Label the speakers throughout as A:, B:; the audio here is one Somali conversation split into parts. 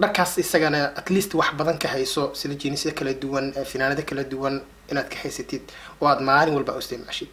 A: dharkaas isagana at least wax badan ka hayso sida jinisya kala duwan finaanado kala duwan inaad ka haysatid oo aad maalin walba u isticmaashid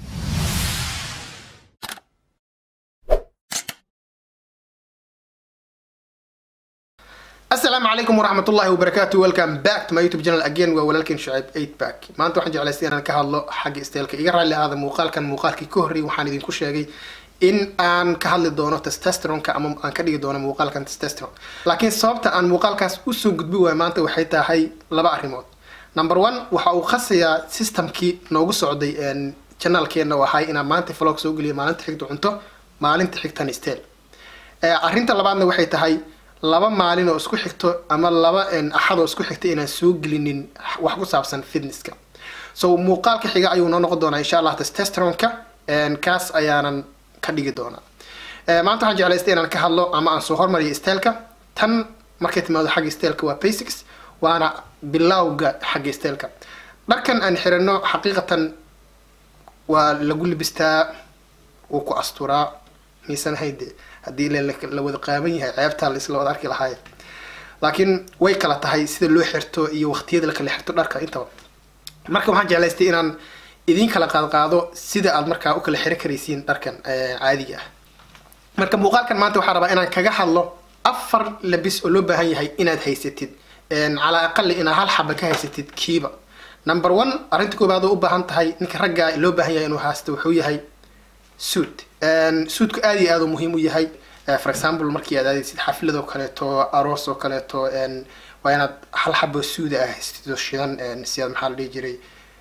A: asalaamu calaykum waraxmat ullahi wabarakaatu welcome back to my youtube channel again waa walaalkeen shucayb eight back maanta waxaan jeclaystay inaan ka hadlo xagga isteelka iga raalli ahaada muuqaalkan muuqaalkii ka horreeyay waxaan idinku sheegay in aan ka hadli doono testosteronka ama aan ka dhigi doono muuqaalkan testosteron laakiin sababta aan muuqaalkaas usoo gudbi waayo maanta waxay tahay laba arrimood number one waxa uu khasayaa systemkii noogu socday janaalkeena oo ahay inaan maanta vlog soo geliyo maalinta xigta cunto maalinta xigtan steel arrinta labaadna waxay tahay laba maalin oo isku xigto ama laba axad oo isku xigta inaan soo gelinin wax ku saabsan fitnesska so muuqaalka xiga ayuu noo noqon doonaa insha allah testosteronka kaas ayaanan ka dhigi doonaa maanta waxaan jeclaystay inaan ka hadlo ama aan soo hormariyo steelka tan markay timaado xagga steelka waa basics waana bilowga xagga steelka dharkan aan xirano xaqiiqatan waa lagu libistaa wuu ku asturaa miisan hayde haddii la wada qaaban yahay ceebtaa laisla wada arki lahaay laakiin way kala tahay sida loo xirto iyo waqtiyada la kala xirto dharka intaba marka waxaan jeclaystay inaan idin kala qaadqaado sida aad markaa u kala xiro karaysiin dharkan caadiga ah marka muuqaalkan maanta waxaa rabaa inaan kaga hadlo afar labis oo loo baahan yahay inaad haysatid calaa aqali inaad hal xaba ka haysatid kiiba number one arrinta koobaad oo u baahan tahay ninka raggaa loo baahan yahay inuu haysto wuxuu yahay suud suudku aada iyo aada u muhiim u yahay for example markii aad aadaysid xaflad oo kaleeto aroos oo kaleeto waa inaad hal xabo suuda ah haystid oo shidan si aad maxaa la dhihi jiray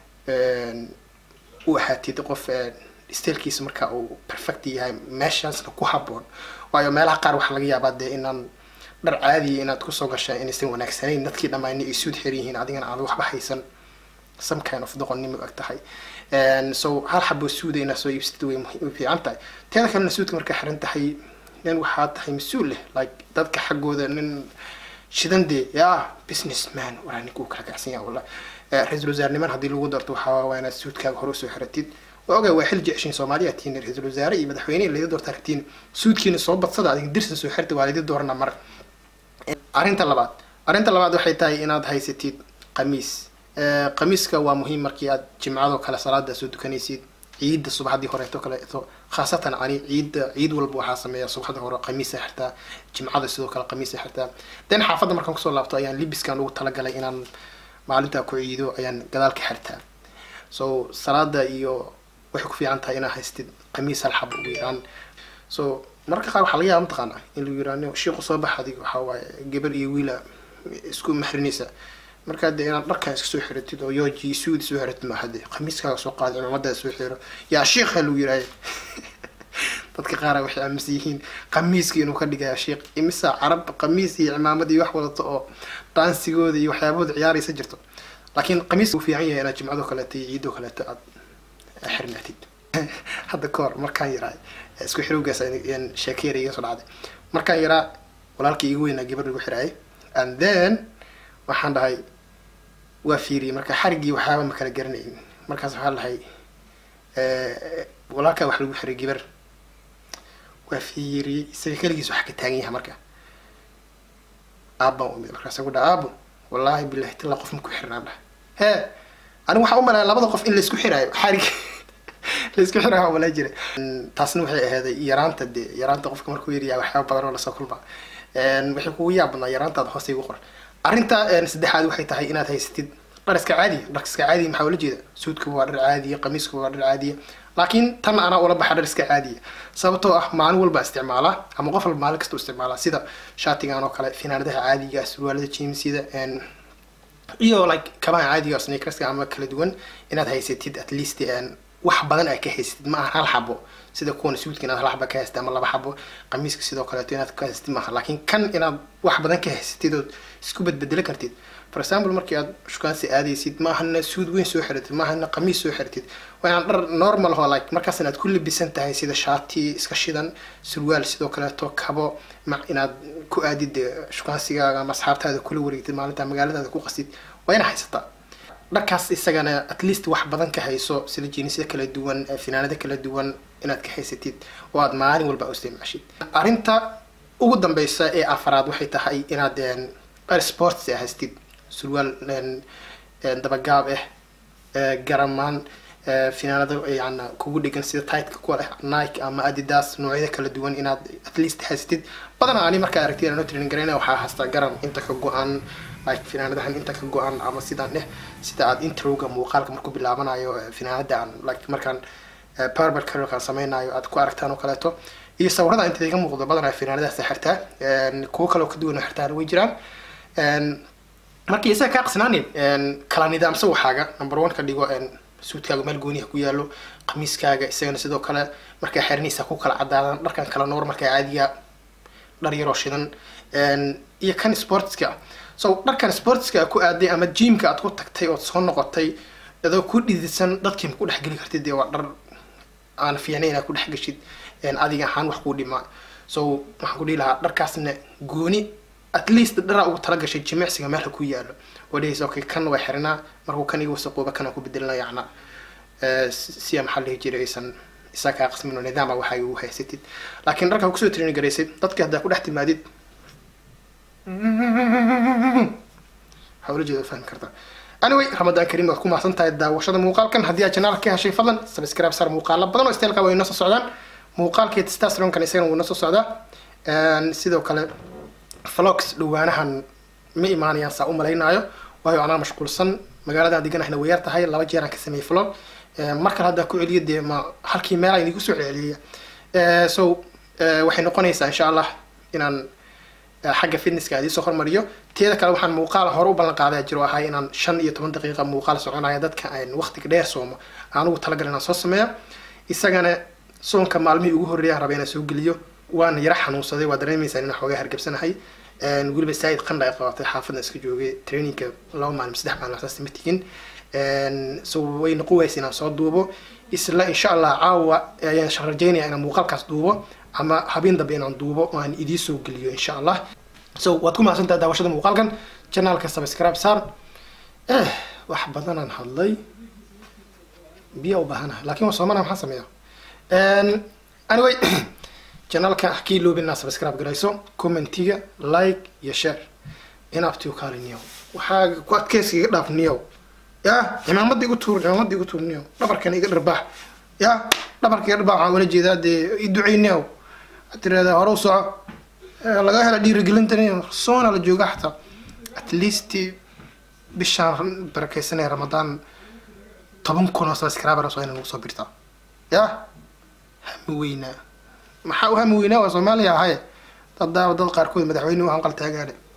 A: u ahaatid qof steelkiisa marka uu perfect yahay meeshaasna ku haboon waayo meelaha qaar waxaa laga yaabaa dee inaan dhar caadiya inaad kusoo gasha inaysan wanaagsanayn dadkii dhammaani ay suud xiran yihiin adigana aad waxba haysan some kind of doqonnimo ag tahay so hal xabo suuda inaad soo iibsatid way fiican tahay teeda kalena suudka markaa xiran tahay nin waxaa tahay mas-uul leh like dadka xaggooda nin shidan dee ya business man walaa ninkuu kala kacsan yaha wallah ra-iisul wasaarniman haddii lagu darto waxaa waa inaad suudkaaga hore usoo xiratid waa ogaa waa xil jeceshin soomaaliya tihiin ra-iisul wasaare iyo madaxweyne laydi doorta ragtiin suudkiina soo badsada adiga dirsa soo xirta waa laydi doorana mar arrinta labaad arrinta labaad waxay tahay inaad haysatid qamiis qamiiska waa muhiim markii aad jimcadoo kale salaada soo dukanaysid ciidda subaxdii horeeto kaleeto khaasatan ani ciidda ciid walba waxaa sameeya subaxda hore qamiisa xirtaa jimcada sidoo kale qamiisa xirtaa den xaafadda markaan kusoo laabto ayaan libiskan ugu talagalay inaan maalintaa ku ciido ayaan gadaal ka xirtaa so salaada iyo waxay ku fiican tahay inaad haystid qamiis hal xab ugu yaraan so mararka qaar waxaa laga yaaba mataqaana in lagu yiraano shiiqu soo bax adig waxaa waaye gabar iyo wiila isku maxrinaysa markaa dee inaad dharkaa iska soo xiratid oo yooji suudi soo xiratid maaha dee khamiiskaaga soo qaada cimaamadaada soo xiro yaa shiikha lagu yiraayo dadka qaara waxay aaminsan yihiin qamiiska inuu ka dhigaya shiikh imisa carab qamiis iyo cimaamad iyo wax wadato oo dhaansigooda iyo waxyaabahooda ciyaaraysa jirto laakiin qamiiska uu fiican yahay inaad jimcadoo kaleeto iyo ciidoo kaleeto aad xirnaatid hadda ka hor markaan yaraa isku xirowgaas sheekeera iga soo dhacday markaan yaraa walaalkii igu weynaa gabar lagu xiraayay and then waxaan dhahay waa fiiriyey marka xariggii waxaaba ma kala garanayn markaas waxaan dhahay walaalkaa wax lagu xiray gabar waa fiiriyey isaga keligiis wax ka taagan yahay marka aabbaan umid markaasa ku dhaha aabo wallaahi bilahi tilla qof ma ku xirnaan dhaha hee anigu waxaa u malaya labada qof in laisku xiraayo xarig laisku xiraayo malaa jira taasna waxay ahaaday yaraanta dee yaraanta qofka markuu yaryahay waxyaaba badan oo lasoo kulma waxay kugu yaab badnaa yaraantaada hoose igu qoran arrinta saddexaad waxay tahay inaad haysatid dhar iska caadiya dhar iska caadiya maxaa ula jeeda suudka waa dhar caadiya qamiiska waa dhar caadiya laakiin tan anaa ula baxa dhar iska caadiya sababtoo ah maalin walba isticmaalaa ama qof walba maalin kasta isticmaalaa sida shaatigan oo kale finaanadaha caadiga surwaalada jeemsida iyo like kabaha caadiga sneakerska ama kala duwan inaad haysatid at least wax badan aad ka haysatid ma aha hal xabo sida kuwan suudka inaad hal xaba ka haysatid ama laba xabo qamiiska sidoo kaleeto inaad ka haysatid maaha laakiin kan inaad wax badan ka haysatid ood isku bedbedelo kartid for example markii aad shukaansi aadaysid maahana suud weyn soo xiratid maahana qamiis soo xiratid waa inaan dhar normal ho like markaas inaad ku labisan tahay sida shaati iska shidan surwaal sidoo kaleeto kabo ma inaad ku aadid shukaansigaaga ama asxaabtaada kula wareegtid maalinta magaaladaada ku qasid waa ina haysataa dharkaas isagana at least wax badan ka hayso sida jinisya kala duwan finaanado kala duwan inaad ka haysatid oo aad maalin walba u isticmaashid arrinta ugu dambeysa ee afaraad waxay tahay inaad dhar sports haystid surwaal dabagaab ah garamaan finaanado yani kugu dhigan sida titka kuwa leh nike ama adidas noocyada kala duwan inaad at least haystid badanaa ani markaa aragtid anoo training garayna waxaa haystaa garan inta ka go-an like finaanadahan inta ka go-an ama sidaan dheh sida aad introga muuqaalka markuu bilaabanayo finaanada aan like markaan powerbar careerkaan sameynayo aad ku aragtaan oo kaleeto iyo sawirada inta iga muuqdo badanaa finaanadaas xirtaa kuwo kaleo ka duwan oo xirtaan way jiraan markii isaga kaa qasnaanin kala nidaamsa waxaaga number one ka dhigo suudkaaga meel gooniha ku yaalo qamiiskaaga isagana sidoo kale markaa xerinaysa ku kala cadaadan dharkan kala noor markaa caadiga dhar yaroo shidan iyo kan sportska so dharkan sportska ku aaday ama jimka aad ku tagtay ood soo noqotay adoo ku dhidisan dadkii ma ku dhexgeli kartid dee waa dhar aan fiicnay inaad ku dhex geshid adiga ahaan wax kuu dhimaa so waxaan ku dhihi lahaa dharkaasna gooni at least dharaa ugu talagashay jimicsiga meelha ku yaalo oo dhehaysa okay kan waa xirinaa markuu kan iga wasaqooba kana ku bedelina yacna siya maxaa dhihi jiray aysan isaa kaa qasmin oo nidaama waxa ugu haysatid laakiin dharkaa kusoo training garaysid dadka haddaa ku dhex timaadid waxaa ula jeeda fahmi kartaa anyway ramadaan kariim waad ku mahadsan tahay daawashada muuqaalkan haddii aad janaalka ka heshay fadlan subscribe sar muuqaalo badan oo isteelka way inoo soo socdaan muuqaalkii testosteronkan isagana wuu inoo soo socdaa sidoo kale vlogs dhawaanahan ma imaanayaan saa u malaynaayo waayo anaa mashquulsan magaaladaan deganahna way yar tahay laba jeeraan ka sameeyey vlog mar kale haddaa ku celiyo dee ma halkii meel aan idigu soo celceliya so waxay noqonaysaa insha allah inaan xagga fitnesska aan idiisoo hormariyo teeda kale waxaan muuqaal hore u ballan qaadaa jiro ahay inaan shan iyo toban daqiiqa muuqaal soconaya dadka aan waqtiga dheer soomo aan ugu talagal inaan soo sameeya isagana soonka maalmihii ugu horreeyaan raba inaan soo geliyo waana yara xanuunsaday waa dareemaysaan inaan xoogaa hargabsanahay weliba saaid qandha ay qabatay xaafadna iska joogay trainingka laba maalin saddex maalin saas ma tigin so way noqon waysa inaan soo duubo isla insha allah caawa ayaan rajeynaya inaan muuqaalkaas duubo ama habeen dambe inaan duubo oo aan idiin soo geliyo insha allah so waad ku mahadsantaha daawashada muuqaalkan janaalka subscribe saar eh wax badanaan hadlay biya u baahanaha lakin waa soomana maxaa sameeya anyway janaalka kii loobin inaad subscribe garayso commentiga like iyo share inabtiu kaali niyow waxaa ku adkeyska iga dhaaf niyow ya cimaamada igu tuur cimaamada igu tuur niyow dhabarkana iga dharbaax ya dhabarka iga dharbaax waxaan ula jeedaa dee i ducey niyow waxaad tirahdaa hore u soco laga hela dhiirigelinta niyow soona la jooga xataa at least bishaan barakeysanaya ramadaan toban kun oo subscribers waa ina nagu soo birtaa ya hami weynaa maxaa u hami weynaa waa soomaaliya ahaye dad daawa dad qaarkood madaxweyne u hanqal taagaane